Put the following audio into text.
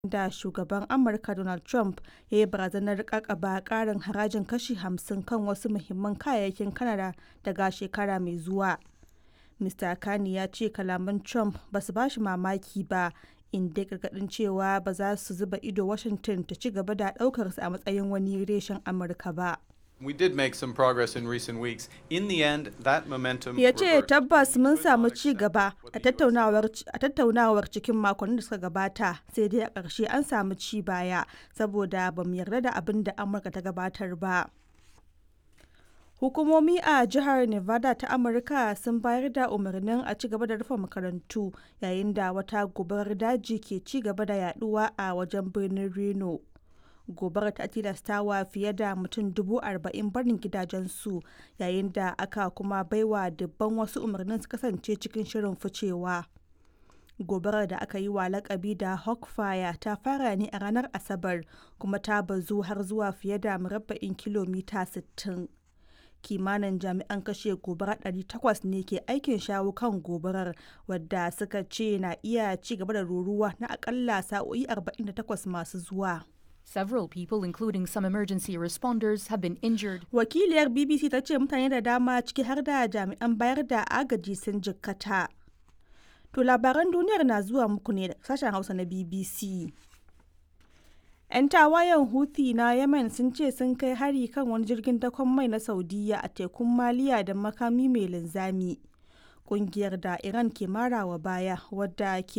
da shugaban Amurka Donald Trump ya yi barazanar ƙaƙaba ƙarin harajin kashi 50 kan wasu muhimman kayayyakin Canada daga shekara mai zuwa. Mr. Carney ya ce kalaman Trump ba su ba shi mamaki ba, inda ya gargaɗin cewa ba za su zuba ido Washington ta ci gaba da ɗaukarsa a matsayin wani reshen Amurka ba. We did make some progress in recent weeks. In the end, that momentum ya ce reversed. tabbas mun We will samu not ci accept gaba what a the US tattaunawar a tattaunawar cikin makonnin da suka gabata sai dai a ƙarshe an samu ci baya saboda ba mu yarda da abin da amurka ta gabatar ba hukumomi a jihar nevada ta amurka sun bayar da umarnin a ci gaba da rufe makarantu yayin da wata gobarar daji ke ci gaba da yaduwa a wajen birnin reno gobarar ta tilastawa fiye da mutum dubu arba'in barin gidajensu yayin da aka kuma baiwa dubban wasu umarnin su kasance cikin shirin ficewa gobarar da aka yi wa lakabi da hawkfire ta fara ne a ranar asabar kuma ta bazu har zuwa fiye da murabba'in kilomita 60 kimanin jami'an kashe gobara 800 ne ke aikin shawo kan gobarar wadda suka ce na iya ci gaba da ruruwa na akalla sa'o'i 48 masu zuwa Several people, including some emergency responders, have been injured. wakiliyar bbc ta ce mutane da dama ciki har da jami'an bayar da agaji sun jikkata to labaran duniyar na zuwa muku ne da sashen hausa na bbc 'yan tawayen houthi na yemen sun ce sun kai hari kan wani jirgin dakon mai na saudiya a tekun maliya da makami mai linzami kungiyar da iran ke marawa baya wadda ke